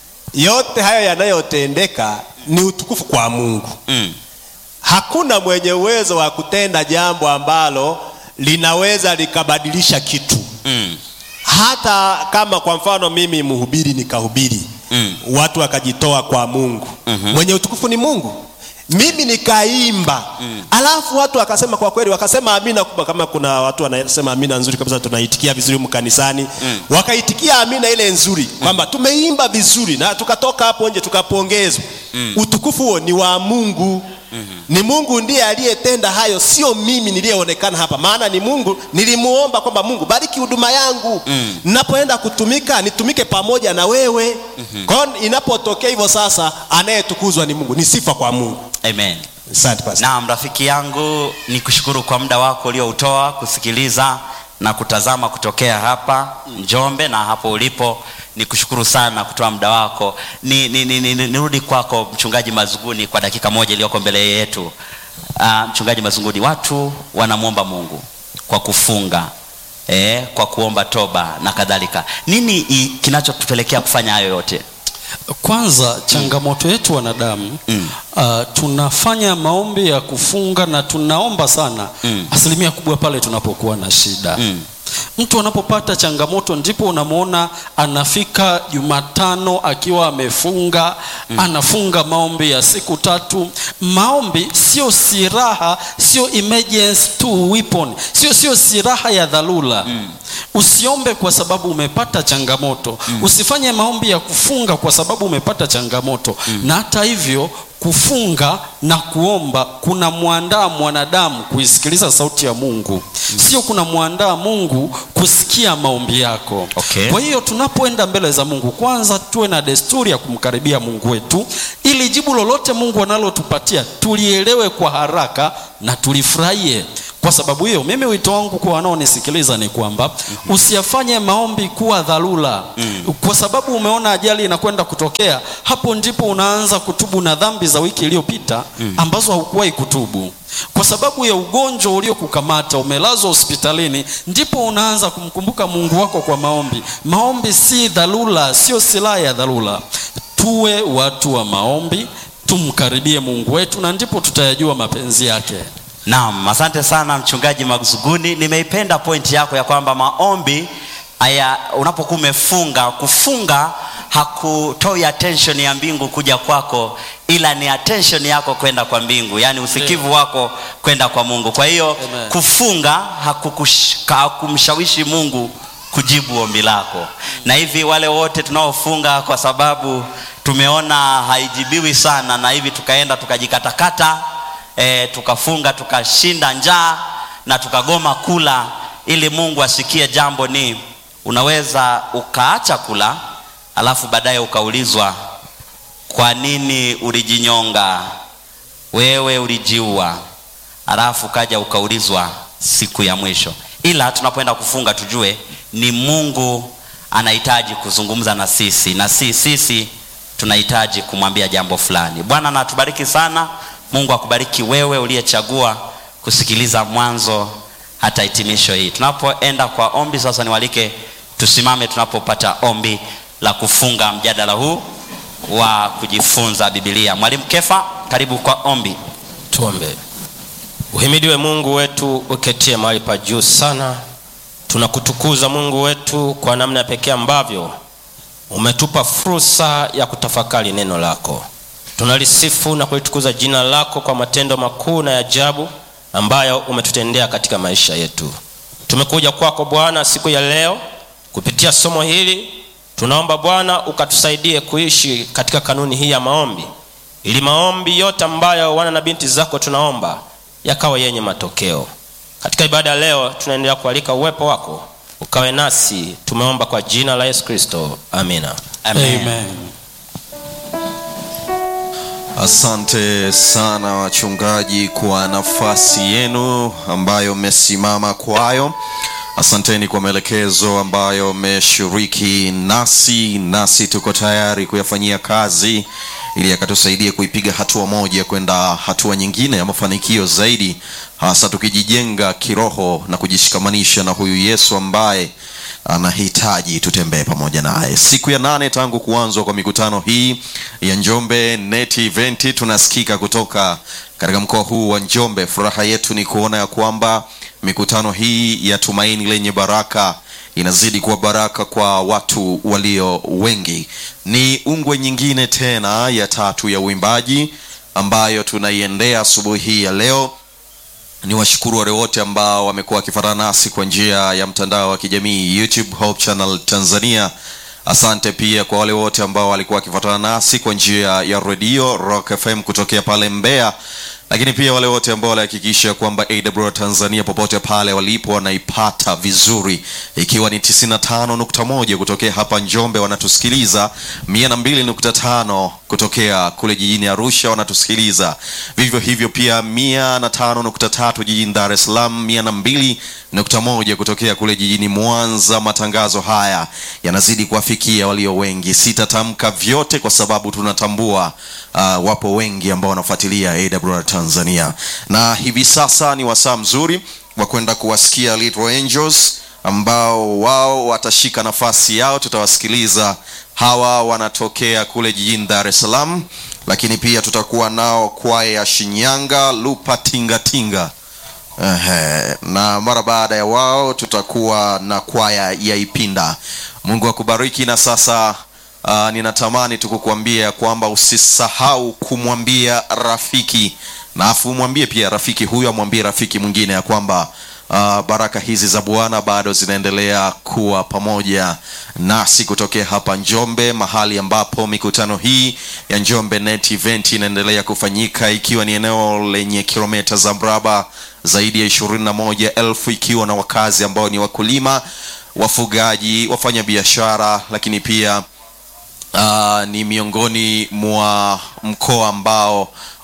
yote hayo yanayotendeka ni utukufu kwa mungu mm. hakuna mwenye uwezo wa kutenda jambo ambalo linaweza likabadilisha kitu Mm. hata kama kwa mfano mimi mhubiri nikahubiri Mm. watu wakajitoa kwa mungu Mhm. mwenye utukufu ni mungu mimi nikaimba mm. alafu watu wakasema kwa kweli wakasema amina kubwa kama kuna watu wanasema amina nzuri kabisa tunaitikia vizuri mkanisani mm. wakaitikia amina ile nzuri kwamba tumeimba vizuri na tukatoka hapo nje tukapongezwa mm. utukufu huo ni wa mungu Mm-hmm. ni mungu ndiye aliyetenda hayo sio mimi niliyeonekana hapa maana ni mungu nilimuomba kwamba mungu bariki huduma yangu mm. napoenda kutumika nitumike pamoja na wewe mm-hmm. kwa hiyo inapotokea hivyo sasa anayetukuzwa ni mungu ni sifa kwa mungu amen asante pastor. naam rafiki yangu ni kushukuru kwa muda wako ulioutoa kusikiliza na kutazama kutokea hapa njombe na hapo ulipo ni kushukuru sana kutoa muda wako ni, ni, ni, ni, ni, nirudi kwako mchungaji mazunguni kwa dakika moja iliyoko mbele yetu uh, mchungaji mazunguni watu wanamwomba mungu kwa kufunga eh, kwa kuomba toba na kadhalika nini i- kinachotupelekea kufanya hayo yote kwanza changamoto yetu wanadamu Mm. uh, tunafanya maombi ya kufunga na tunaomba sana Mm. asilimia kubwa pale tunapokuwa na shida Mm. mtu anapopata changamoto ndipo unamwona anafika jumatano akiwa amefunga mm. anafunga maombi ya siku tatu maombi sio silaha sio emergency tool weapon sio sio silaha ya dharura mm. usiombe kwa sababu umepata changamoto mm. usifanye maombi ya kufunga kwa sababu umepata changamoto mm. na hata hivyo kufunga na kuomba kuna mwandaa mwanadamu kuisikiliza sauti ya mungu mm. sio kuna mwandaa mungu kusikia maombi yako Okay. kwa hiyo tunapoenda mbele za mungu kwanza tuwe na desturi ya kumkaribia mungu wetu ili jibu lolote mungu analotupatia tulielewe kwa haraka na tulifurahie kwa kwa sababu hiyo mimi wito wangu kwa wanaonisikiliza ni kwamba usiyafanye maombi kuwa dharura kwa sababu umeona ajali inakwenda kutokea hapo ndipo unaanza kutubu na dhambi za wiki iliyopita ambazo haukuwahi kutubu kwa sababu ya ugonjwa uliokukamata umelazwa hospitalini ndipo unaanza kumkumbuka mungu wako kwa maombi maombi si dharura sio silaha ya dharura tuwe watu wa maombi tumkaribie mungu wetu na ndipo tutayajua mapenzi yake Naam, asante sana mchungaji Maguzuguni. Nimeipenda pointi yako ya kwamba maombi haya, unapokuwa umefunga, kufunga hakutoi attention ya mbingu kuja kwako, ila ni attention yako kwenda kwa mbingu, yaani usikivu wako kwenda kwa Mungu. Kwa hiyo Amen. kufunga hakukush- hakumshawishi Mungu kujibu ombi lako, na hivi wale wote tunaofunga kwa sababu tumeona haijibiwi sana, na hivi tukaenda tukajikatakata e, tukafunga tukashinda njaa na tukagoma kula ili mungu asikie jambo ni unaweza ukaacha kula alafu baadaye ukaulizwa kwa nini ulijinyonga wewe ulijiua alafu kaja ukaulizwa siku ya mwisho ila tunapoenda kufunga tujue ni mungu anahitaji kuzungumza na sisi na si sisi tunahitaji kumwambia jambo fulani bwana natubariki sana mungu akubariki wewe uliyechagua kusikiliza mwanzo hata hitimisho hii tunapoenda kwa ombi sasa niwalike tusimame tunapopata ombi la kufunga mjadala huu wa kujifunza bibilia mwalimu kefa karibu kwa ombi tuombe uhimidiwe mungu wetu uketie mahali pa juu sana tunakutukuza mungu wetu kwa namna ya pekee ambavyo umetupa fursa ya kutafakari neno lako tunalisifu na kulitukuza jina lako kwa matendo makuu na ya ajabu ambayo umetutendea katika maisha yetu tumekuja kwako bwana siku ya leo kupitia somo hili tunaomba bwana ukatusaidie kuishi katika kanuni hii ya maombi ili maombi yote ambayo wana na binti zako tunaomba yakawa yenye matokeo katika ibada ya leo tunaendelea kualika uwepo wako ukawe nasi tumeomba kwa jina la yesu kristo amina Amen. Asante sana wachungaji kwa nafasi yenu ambayo mmesimama kwayo. Asanteni kwa maelekezo ambayo mmeshiriki nasi, nasi tuko tayari kuyafanyia kazi ili yakatusaidie kuipiga hatua moja kwenda hatua nyingine ya mafanikio zaidi, hasa tukijijenga kiroho na kujishikamanisha na huyu Yesu ambaye anahitaji tutembee pamoja naye. Siku ya nane tangu kuanzwa kwa mikutano hii ya Njombe Net Event, tunasikika kutoka katika mkoa huu wa Njombe. Furaha yetu ni kuona ya kwamba mikutano hii ya tumaini lenye baraka inazidi kuwa baraka kwa watu walio wengi. Ni ungwe nyingine tena ya tatu ya uimbaji ambayo tunaiendea asubuhi hii ya leo ni washukuru wale wote ambao wamekuwa wakifuatana nasi kwa njia ya mtandao wa kijamii youtube hope channel tanzania asante pia kwa wale wote ambao walikuwa wakifuatana nasi kwa njia ya redio rock fm kutokea pale mbeya lakini pia wale wote ambao walihakikisha kwamba awr tanzania popote pale walipo wanaipata vizuri ikiwa ni 95.1 kutokea hapa njombe wanatusikiliza 102.5 kutokea kule jijini arusha wanatusikiliza vivyo hivyo pia 105.3 jijini dar es salaam 102.1 kutokea kule jijini mwanza matangazo haya yanazidi kuwafikia walio wengi sitatamka vyote kwa sababu tunatambua uh, wapo wengi ambao wanafuatilia awr tanzania na hivi sasa ni wasaa mzuri wa kwenda kuwasikia little angels ambao wao watashika nafasi yao tutawasikiliza hawa wanatokea kule jijini dar es salaam lakini pia tutakuwa nao kwaya ya shinyanga lupa tingatinga Ehe, na mara baada ya wao tutakuwa na kwaya ya ipinda mungu akubariki na sasa uh, ninatamani tu kukuambia ya kwamba usisahau kumwambia rafiki na afu umwambie pia rafiki huyo amwambie rafiki mwingine ya kwamba uh, baraka hizi za bwana bado zinaendelea kuwa pamoja nasi kutokea hapa njombe mahali ambapo mikutano hii ya njombe net event inaendelea kufanyika ikiwa ni eneo lenye kilomita za mraba zaidi ya ishirini na moja elfu ikiwa na wakazi ambao ni wakulima wafugaji wafanya biashara lakini pia uh, ni miongoni mwa mkoa ambao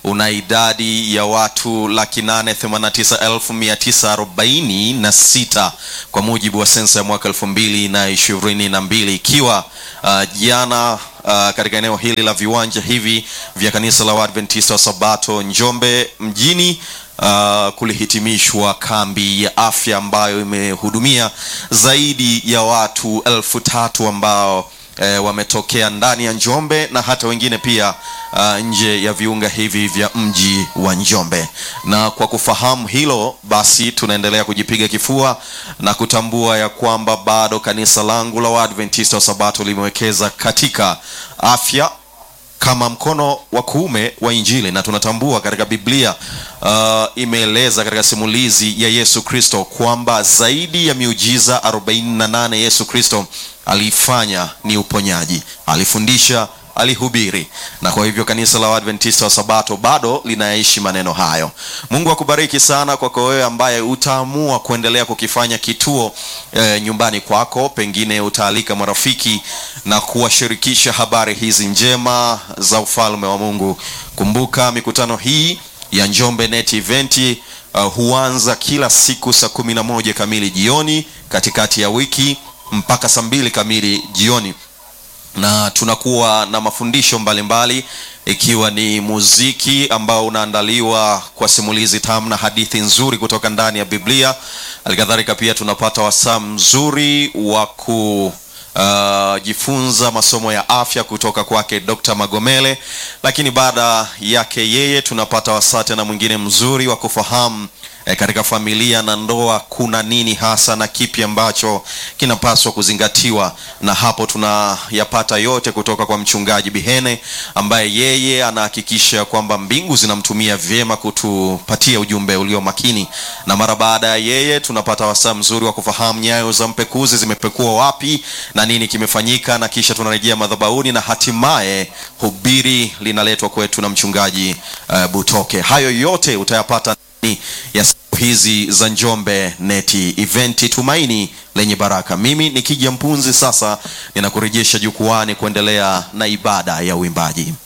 una idadi ya watu laki nane themanini na tisa elfu mia tisa arobaini na sita kwa mujibu wa sensa ya mwaka elfu mbili na ishirini na mbili ikiwa uh, jana uh, katika eneo hili la viwanja hivi vya kanisa la Waadventista wa Sabato Njombe mjini uh, kulihitimishwa kambi ya afya ambayo imehudumia zaidi ya watu elfu tatu ambao e, wametokea ndani ya Njombe na hata wengine pia uh, nje ya viunga hivi vya mji wa Njombe. Na kwa kufahamu hilo, basi tunaendelea kujipiga kifua na kutambua ya kwamba bado kanisa langu la Waadventista wa Sabato limewekeza katika afya kama mkono wa kuume wa Injili, na tunatambua katika Biblia uh, imeeleza katika simulizi ya Yesu Kristo kwamba zaidi ya miujiza 48 Yesu Kristo aliifanya ni uponyaji, alifundisha, alihubiri, na kwa hivyo kanisa la Waadventista wa Sabato bado linaishi maneno hayo. Mungu akubariki sana kwako wewe ambaye utaamua kuendelea kukifanya kituo e, nyumbani kwako, pengine utaalika marafiki na kuwashirikisha habari hizi njema za ufalme wa Mungu. Kumbuka mikutano hii ya Njombe Net Event uh, huanza kila siku saa kumi na moja kamili jioni katikati ya wiki mpaka saa mbili kamili jioni na tunakuwa na mafundisho mbalimbali mbali, ikiwa ni muziki ambao unaandaliwa kwa simulizi tamu na hadithi nzuri kutoka ndani ya Biblia. Halikadhalika pia tunapata wasaa mzuri wa ku Uh, jifunza masomo ya afya kutoka kwake Dr. Magomele, lakini baada yake yeye tunapata wasaa tena mwingine mzuri wa kufahamu eh, katika familia na ndoa kuna nini hasa na kipi ambacho kinapaswa kuzingatiwa, na hapo tunayapata yote kutoka kwa mchungaji Bihene ambaye yeye anahakikisha kwamba mbingu zinamtumia vyema kutupatia ujumbe ulio makini, na mara baada ya yeye tunapata wasaa mzuri wa kufahamu nyayo za mpekuzi zimepekua wapi na nini kimefanyika, na kisha tunarejea madhabahuni na hatimaye hubiri linaletwa kwetu na mchungaji uh, Butoke. Hayo yote utayapata ndani ya siku hizi za Njombe Neti Event, tumaini lenye baraka. Mimi ni Kija Mpunzi, sasa ninakurejesha jukwani kuendelea na ibada ya uimbaji.